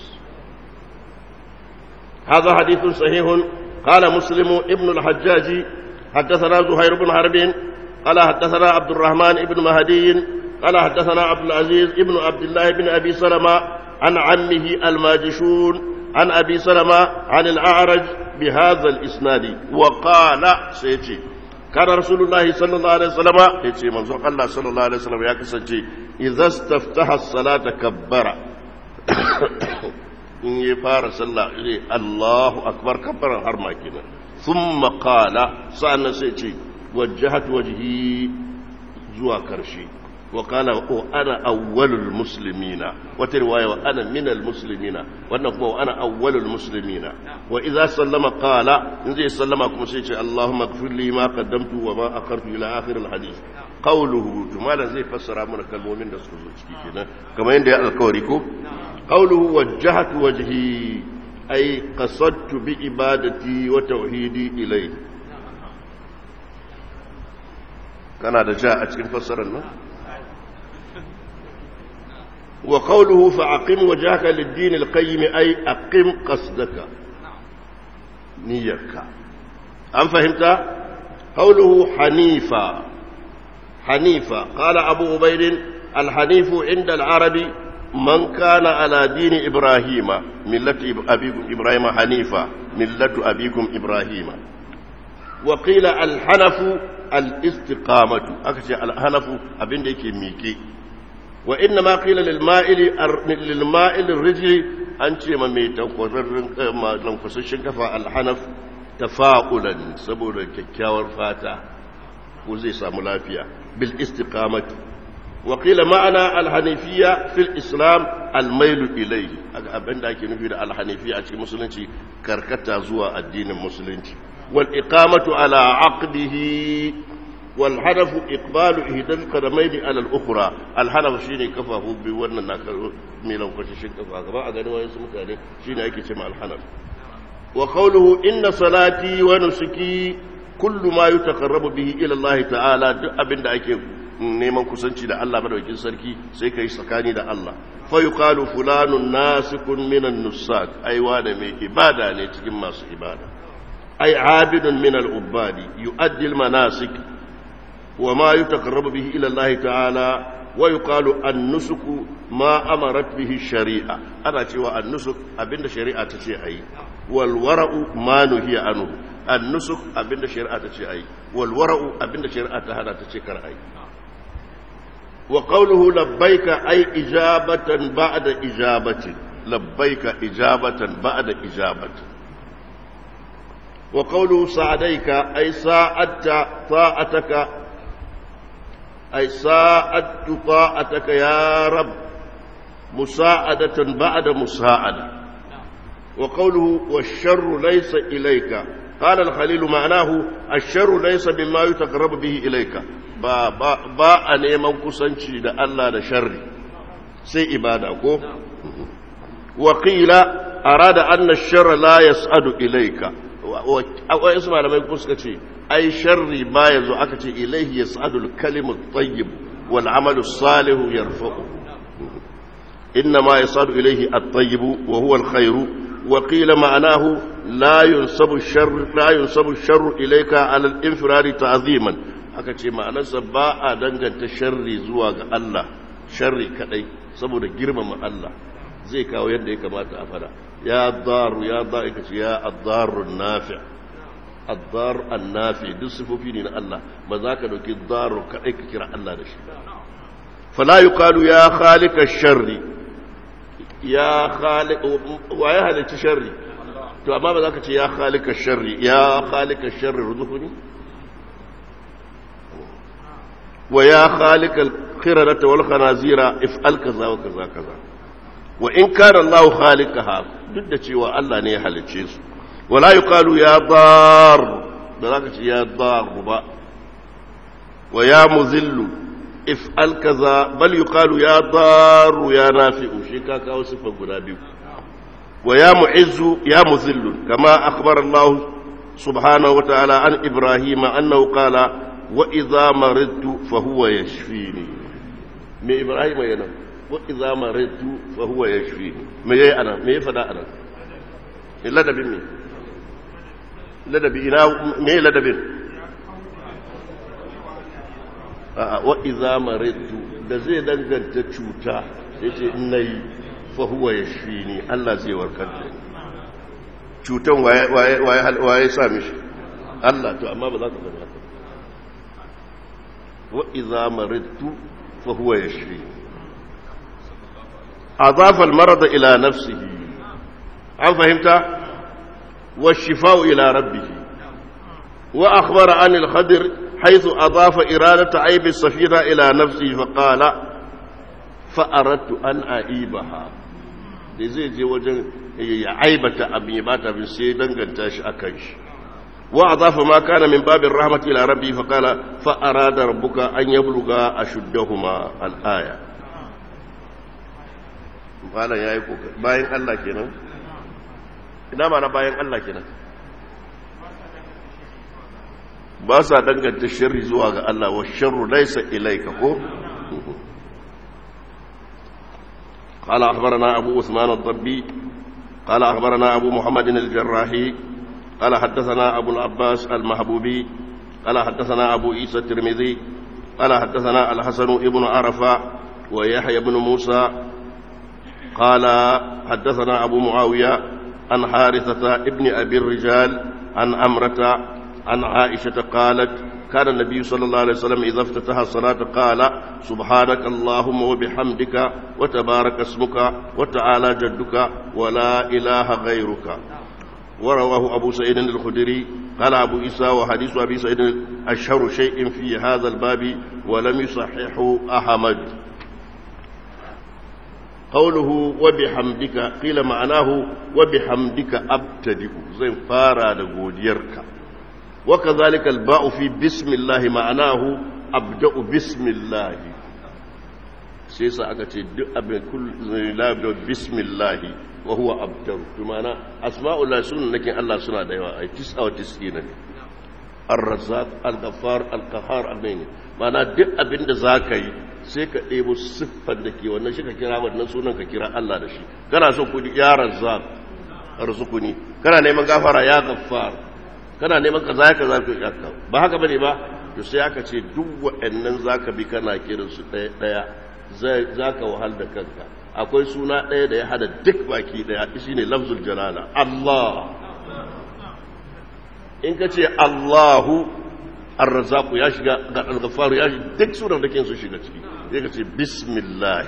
هذا حديث صحيح قال مسلم ابن الحجاج حدثنا زهير بن حرب قال حدثنا عبد الرحمن بن مهدي قال حدثنا عبد العزيز ابن عبد الله بن ابي سلمة عن عمه الماجشون عن ابي سلمة عن الاعرج بهذا الاسناد وقال سيتي كان رسول الله صلى الله عليه وسلم يتي منزوق الله صلى الله عليه وسلم يا كسنتي اذا استفتح الصلاه كبر in ya fara sallah zai Allahu akbar kabbaran har ma kenan thumma qala sa'annan sai ce wajjahatu wajhi zuwa karshe wa qala wa ana awwalul muslimina wata riwaya wa ana minal muslimina wannan kuma wa ana awwalul muslimina wa idza sallama qala in zai sallama kuma sai ce Allahumma ighfir li ma qaddamtu wa ma akhartu ila akhir al hadith qawluhu to malan zai fassara mana kalmomin da suka zo ciki kenan kamar yadda ya alkawari ko قوله وجهت وجهي أي قصدت بإبادتي وتوحيدي إليه كان هذا جاء أتكن فسرنا وقوله فأقم وجهك للدين القيم أي أقم قصدك نيك أم فهمت قوله حنيفا حنيفا قال أبو عبيد الحنيف عند العرب من كان على دين إبراهيم ملة أبيكم إبراهيم حنيفة ملة أبيكم إبراهيم وقيل الحنف الاستقامة أكشي الحنف أبين ديكي ميكي وإنما قيل للمائل للمائل الرجل أنت ما ميتا ما لنفسشن كفا الحنف تفاؤلا سبولا ككاور فاتا وزي سامولافيا بالاستقامة وقيل معنى الحنيفية في الإسلام الميل إليه أبن داكي نفيد الحنيفية في مسلمتي كركتا زوا الدين المسلمتي والإقامة على عقده والحنف إقبال إهدى القدمين على الأخرى الحنف شيني كفاه بورنا ناكل ميلو كششن كفاه كما أغاني ويسمك عليه شيني أيكي سمع الحنف وقوله إن صلاتي ونسكي كل ما يتقرب به إلى الله تعالى أبن داكي neman kusanci da Allah madaukakin sarki sai kai tsakani da Allah fa yuqalu fulanun nasikun minan nusak ai wanda mai ibada ne cikin masu ibada ai abidun min al-ubadi yuaddi al-manasik wa ma yutaqarrabu bihi ila Allah ta'ala wa yuqalu an-nusuku ma amarat bihi shari'a ana cewa an-nusuk abinda shari'a ta ce ayi wal wara'u ma nuhiya anhu an-nusuk abinda shari'a ta ce ayi wal wara'u abinda shari'a ta hana ta ce kar ayi وقوله لبيك أي إجابة بعد إجابة لبيك إجابة بعد إجابة وقوله سعديك أي ساعدت طاعتك أي ساعدت طاعتك يا رب مساعدة بعد مساعدة وقوله والشر ليس إليك قال الخليل معناه الشر ليس بما يتقرب به إليك ba ba a neman kusanci da Allah da sharri sai ibada ko wakila arada anna sharra la yas'adu ilayka akwai su malamai kuma suka ce ai sharri ba yazo aka ce ilayhi yas'adu al-kalimu at-tayyib wal 'amalu as-salihu yarfa'u inna ma yas'adu ilayhi at-tayyib wa huwa al-khayru وقيل معناه لا ينسب الشر لا ينسب الشر اليك على الانفراد تعظيما aka ce ma'anarsa ba a danganta sharri zuwa ga Allah sharri kadai saboda girmama Allah zai kawo yadda ya kamata a fada ya daru ya da aka ce ya addaru nafi addar annafi duk sifofi ne na Allah ba za ka dauki daru kadai ka kira Allah da shi fala yuqalu ya khaliqa sharri ya khaliq wa ya halicci sharri to amma ba za ka ce ya khaliqa sharri ya khaliqa sharri ruzuquni wa ya khaliqa al-khiradata wal khanazira if'al kaza wa kaza kaza wa in kana Allah khaliqaha duk da cewa Allah ne ya halicce su wala yuqalu ya dar da za ka ce ya dar ba wa ya muzillu if'al kaza bal yuqalu ya daru ya nafi'u shi ka kawo sifar guda biyu wa ya mu'izzu ya muzillu kama akhbara Allah subhanahu wa ta'ala an Ibrahim annahu qala wa idza maridtu fa huwa yashfini me Ibrahim yana wa idza maridtu fa huwa yashfini me yayi ana me ya fada ana ladabin me ladabi ina me ladabin wa iza maritu da zai danganta cuta ya ce ina yi fahuwa ya shi ne Allah zai warkar da cutan waye sa mishi Allah to amma ba za ka zama haka wa iza maritu fahuwa ya shi azafa almarada ila nafsihi an fahimta wa shifa'u ila rabbihi wa akhbara anil khadir حيث أضاف إرادة عيب السفينة إلى نفسه فقال فأردت أن أعيبها zai je wajen ya aibata abin ya bata abin sai danganta shi a kan shi wa azafa ma kana min babin rahmati ila rabbi fa qala fa arada rabbuka an yabluga ashuddahuma al aya bala yayi kokari bayan Allah kenan ina ma na bayan Allah kenan ba sa danganta shirri zuwa ga Allah wa sharru laysa ilayka ko قال أخبرنا أبو عثمان الضبي قال أخبرنا أبو محمد الجراحي قال حدثنا أبو العباس المحبوبي قال حدثنا أبو عيسى الترمذي قال حدثنا الحسن ابن عرفة ويحيى بن موسى قال حدثنا أبو معاوية عن حارثة ابن أبي الرجال عن أمرة عن عائشة قالت كان النبي صلى الله عليه وسلم إذا افتتح الصلاة قال سبحانك اللهم وبحمدك وتبارك اسمك وتعالى جدك ولا إله غيرك ورواه أبو سعيد الخدري قال أبو إسى وحديث أبي سعيد أشهر شيء في هذا الباب ولم يصححه أحمد قوله وبحمدك قيل معناه وبحمدك أبتدئ زين فارا لغوديرك وكذلك الباء في بسم الله معناه أبدأ بسم الله سيسا أكتي أبن كل لا أبدأ بسم الله وهو أبدأ بمعنى أسماء الله سنة لكن الله سنة ديوا أي تسعة وتسعين الرزاق الغفار القهار أبين معنى دق أبن ذاكي sai ka ɗebo siffar da ke wannan shi ka kira wannan sunan ka kira Allah da shi kana so kudi ya razzaq arzukuni kana neman gafara ya gaffar kana neman kaza ya kaza ka yakka ba haka bane ba to sai aka ce duk waɗannan zaka bi kana kiran su ɗaya ɗaya zaka wahal da kanka akwai suna ɗaya da ya hada duk baki ɗaya shine lafzul jalala Allah in ka ce Allahu ar-razzaq ya shiga ga al-ghaffar ya shiga duk sunan da ke su shiga ciki sai ka ce bismillah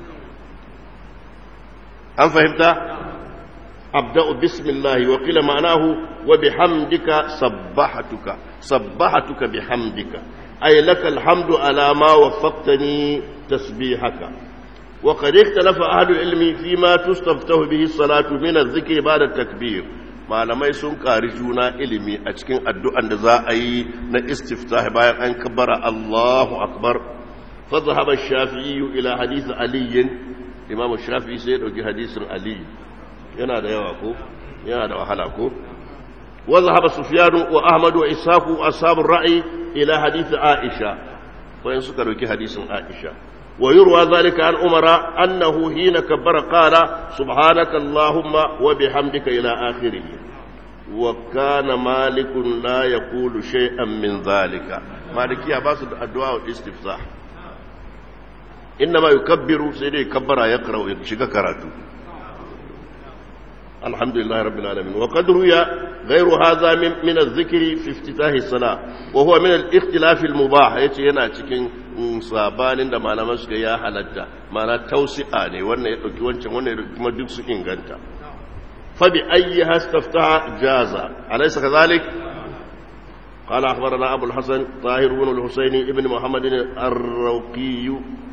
an fahimta abda'u bismillah wa qila ma'anahu wa bihamdika sabbahatuka sabbahatuka bihamdika ay laka alhamdu ala ma waffaqtani tasbihaka wa qad ikhtalafa ahlu ilmi fima tustaftahu bihi salatu min adh-dhikri ba'da at-takbir malamai sun kari juna ilimi a cikin addu'an da za a yi na istiftah bayan an kabbara Allahu akbar فذهب الشافعي إلى حديث علي إمام الشافعي سيدوك حديث علي yana da yawa ko yana da wahala ko وذهب سفيان وأحمد وإسحاق أصحاب الرأي إلى حديث عائشة وإن سكروا حديث عائشة ويروى ذلك عن عمر أنه حين كبر قال سبحانك اللهم وبحمدك إلى آخره وكان مالك لا يقول شيئا من ذلك malikiya ba su da addu'a wa istiftah inna ma yukabbiru sai dai kabbara ya karau ya shiga karatu alhamdulillah rabbil alamin wa qad ruya ghayru hadha min min adh-dhikri fi iftitah as-salah wa huwa min al-ikhtilaf al-mubah yace yana cikin sabanin da malaman suka ya halatta mana tausi'a ne wannan ya dauki wancan wannan kuma duk su inganta fa bi ayyiha istaftaha jaza alaysa kadhalik قال أخبرنا أبو الحسن طاهر بن الحسين ابن محمد الروقي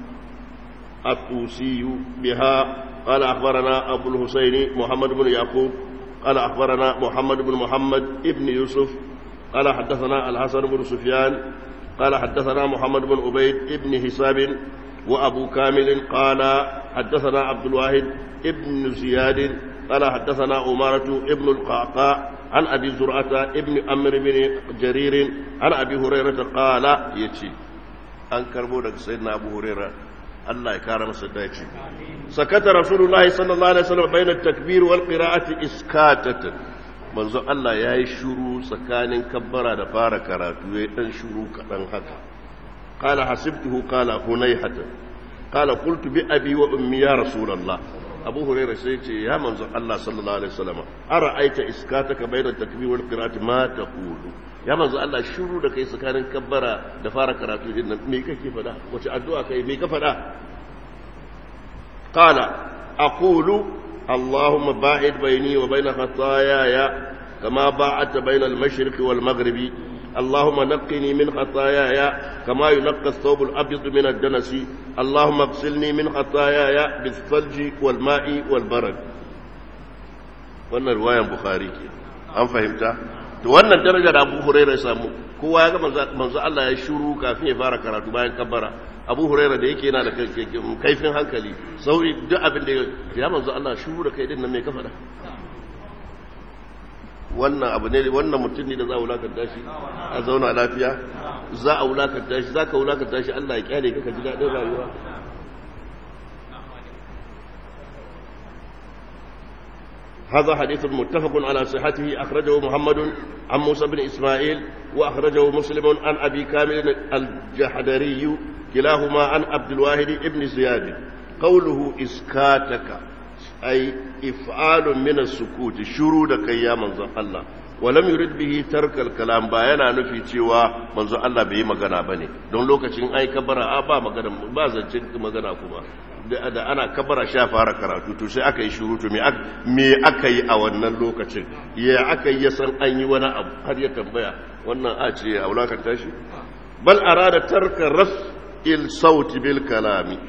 الطوسي بها قال أخبرنا أبو الحسين محمد بن يعقوب قال أخبرنا محمد بن محمد ابن يوسف قال حدثنا الحسن بن سفيان قال حدثنا محمد بن عبيد ابن حساب وأبو كامل قال حدثنا عبد الواحد ابن زياد قال حدثنا أمارة ابن القعقاع عن أبي زرعة ابن أمر بن جرير عن أبي هريرة قال يتي أنكر بودك سيدنا أبو هريرة الله يكرم سدايتي سكت رسول الله صلى الله عليه وسلم بين التكبير والقراءة إسكاتة manzo Allah ya yi shuru tsakanin kabbara da fara karatu ya yi ɗan shuru kaɗan haka ƙala hasibtuhu ƙala hunaihata ƙala kultu bi abi wa ummi ya rasulallah abu huraira sai ce ya manzo Allah sallallahu alaihi wasallam ara aita iskataka bayna takbir wal qira'ati ma taqulu ya manzo Allah shuru da kai tsakanin kabbara da fara karatu din nan me kake fada wace addu'a kai me ka fada qala aqulu اللهم باعد بيني وبين خطاياي كما باعدت بين المشرق والمغرب اللهم نقني من خطاياي كما ينقى الثوب الابيض من الدنس اللهم اغسلني من خطاياي بالثلج والماء والبرد wannan ruwayan bukhari ke an fahimta to wannan daraja da abu huraira ya samu kowa ya ga manzo Allah ya shuru kafin ya fara karatu bayan kabbara abu huraira da yake yana da kaifin hankali sauri duk abin da ya manzo Allah shuru da kai din nan me ka faɗa wannan abu ne wannan mutum ne da za a wulakanta shi a zauna lafiya za a wulakanta shi za ka wulakanta shi Allah ya kyale ka ji daɗin rayuwa هذا حديث متفق على صحته أخرجه محمد عن موسى بن إسماعيل وأخرجه مسلم عن أبي كامل الجحدري كلاهما عن عبد الواحد ابن زياد قوله إسكاتك أي إفعال من السكوت شرودك يا منظر الله ولم يرد به ترك الكلام باينا نفي cewa manzo Allah bai yi magana bane don lokacin ai kabara a ba magana ba zancin magana kuma da ana kabara sha fara karatu to sai aka yi shurutu me aka yi a wannan lokacin ya aka yi san an yi wani abu har ya tambaya wannan a ce a wulakanta shi bal arada tarka ras il sauti bil kalami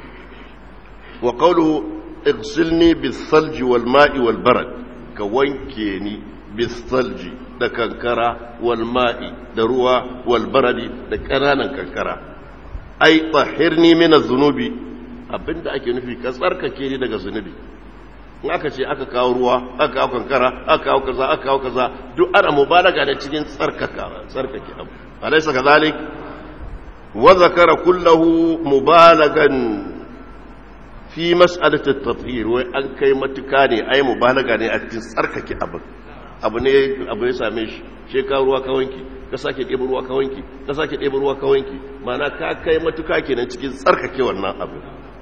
wa qawluhu igsilni bis salji wal ma'i wal barad ka wanke ni bis salji da kankara wal ma'i da ruwa wal baradi da ƙananan kankara ai tahirni min az-zunubi abinda ake nufi ka tsarkake ni daga zunubi in aka ce aka kawo ruwa aka kawo kankara aka kawo kaza aka kawo kaza duk ana mubalaga da cikin tsarkaka tsarkake abu alaysa kadhalik wa zakara kullahu mubalagan fi mas'alati at-tathhir wai an kai matuka ne ai mubalaga ne a cikin tsarkake abu abu ne abu ya same shi she ka ruwa ka wanki ka sake ɗebo ruwa ka wanki ka sake ɗebo ruwa ka wanki ma'ana ka kai matuka kenan cikin tsarkake wannan abu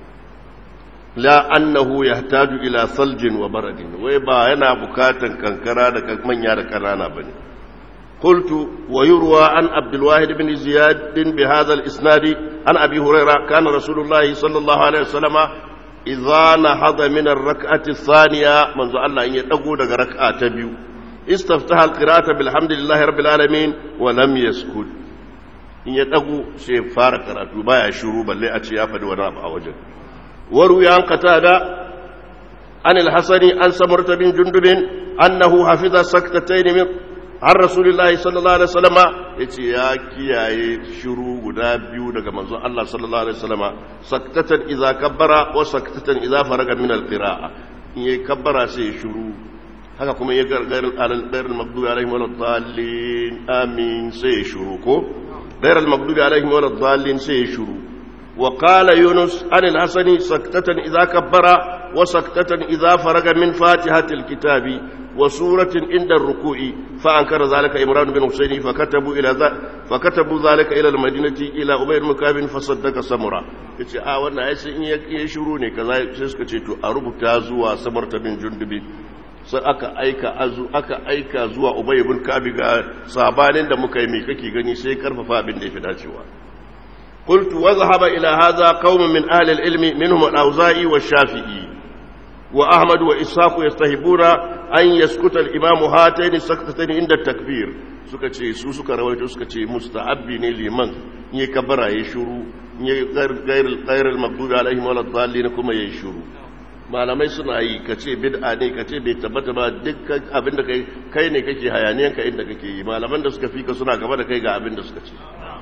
la annahu yahtaju ila saljin wa baradin wai ba yana bukatan kankara da manya da kanana bane qultu wa yurwa an abdul wahid ibn ziyad bi hadha al isnad an abi hurairah kana rasulullahi sallallahu alaihi wasallama idza nahada min ar rak'ati thaniya manzo Allah in ya dago daga rak'a ta biyu istaftaha al qira'ata bilhamdillahi rabbil alamin wa lam yaskut in ya dago sai fara karatu baya shiru balle a ce ya faɗi wani abu a wajen وروي عن قتادة عن الحسن عن سمرة بن جندب أنه حفظ سكتتين من عن رسول الله صلى الله عليه وسلم يتي يا كياي شرو غدا بيو daga manzon Allah sallallahu alaihi wasallam saktatan idza kabbara wa saktatan idza faraga min alqira'a in yayi kabbara sai shuru haka kuma ya gargar al-ghair al-maghdubi alaihim wa dallin amin sai shuru ko ghair al-maghdubi alaihim wa dallin sai shuru وقال يونس عن الحسن سكتة إذا كبر وسكتة إذا فرغ من فاتحة الكتاب وسورة عند الركوع فأنكر ذلك إمران بن حسين فكتبوا إلى ذلك فكتبوا ذلك إلى المدينة إلى أبي المكاب فصدق سمرة yace a wannan ai sun iya shiru ne kaza sai suka ce to a rubuta zuwa samarta bin jundubi sai aka aika azu aka aika zuwa ubay ibn kabi ga sabanin da muka yi mai kake gani sai karfafa abin da yafi dacewa qultu wa zahaba ila hadha qaumun min ahli al-ilmi minhum al-auza'i wa shafii wa ahmad wa ishaq yastahibuna an yaskuta al-imam hatayn saktatayn inda takbir suka ce su suka rawaito suka ce musta'abbi ne liman in ya kabara ya shuru in ya gair gair al-maghdubi alaihim wal dhalin kuma ya shuru malamai suna yi ka ce bid'a ne ka ce bai tabbata ba dukkan abin da kai kai ne kake hayaniyanka inda kake yi malaman da suka fika suna gaba da kai ga abin da suka ce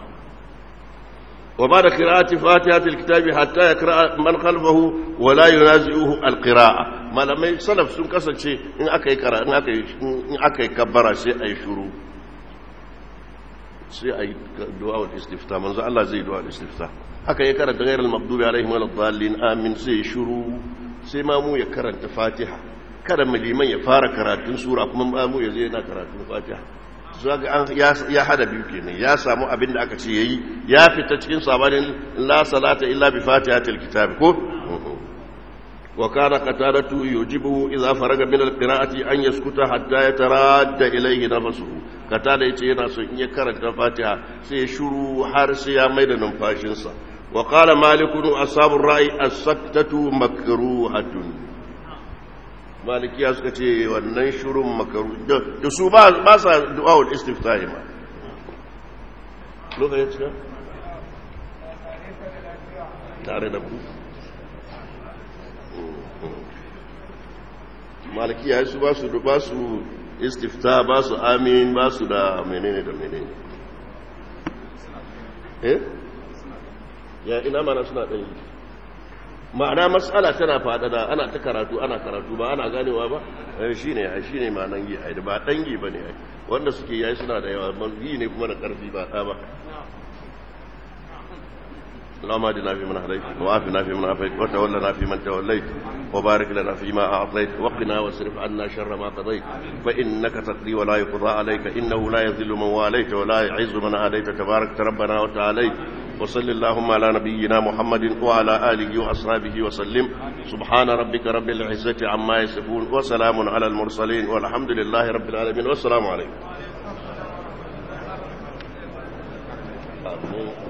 wa ba da qira'ati fatihatil kitabi hatta yaqra man khalfahu wa la yunazi'uhu alqira'a malamai salaf sun kasance in aka yi kara in aka yi in aka yi kabbara sai ayi shuru sai ayi du'a wal istifta manzo Allah zai du'a wal istifta aka yi karanta ghairal maghdubi alaihim waladdallin amin sai shuru sai mamu ya karanta fatiha kada liman ya fara karatun sura kuma mamu ya zai yana karatun fatiha zaga ya hada biyu kenan ya samu abin da aka ce yayi ya fita cikin sabanin la salata illa bi fatihatil kitab ko wa kana qatadatu yujibu idza faraga min alqira'ati an yaskuta hatta yataradda ilayhi nafsuhu qatada yace yana so in ya karanta fatiha sai ya shuru har sai ya maida numfashinsa وقال مالك أصحاب الرأي السكتة مكروهة مالك يا سكتي والنشر مكروه da su ba sa du'a'ul istiftahi ma lokacin cika tare da ku maliki ya su ba su ba su istifta ba su amin ba su da menene da menene eh ya ina mana suna ɗan yi ma'ana matsala tana faɗaɗa ana ta karatu ana karatu ba ana ganewa ba shi ne shi ne ma nan yi a ba ɗan yi ba ne wanda suke yayi suna da yawa yi ne kuma da ƙarfi ba ɗa ba اللهم اهدنا فيمن هديت وعافنا فيمن عافيت وتولنا فيمن توليت وبارك لنا فيما اعطيت وقنا واصرف عنا شر ما قضيت فانك تقضي ولا يقضى عليك انه لا يذل من واليت ولا يعز من عاديت تبارك ربنا وتعاليت وصل اللهم على نبينا محمد وعلى اله واصحابه وسلم سبحان ربك رب العزه عما يصفون وسلام على المرسلين والحمد لله رب العالمين والسلام عليكم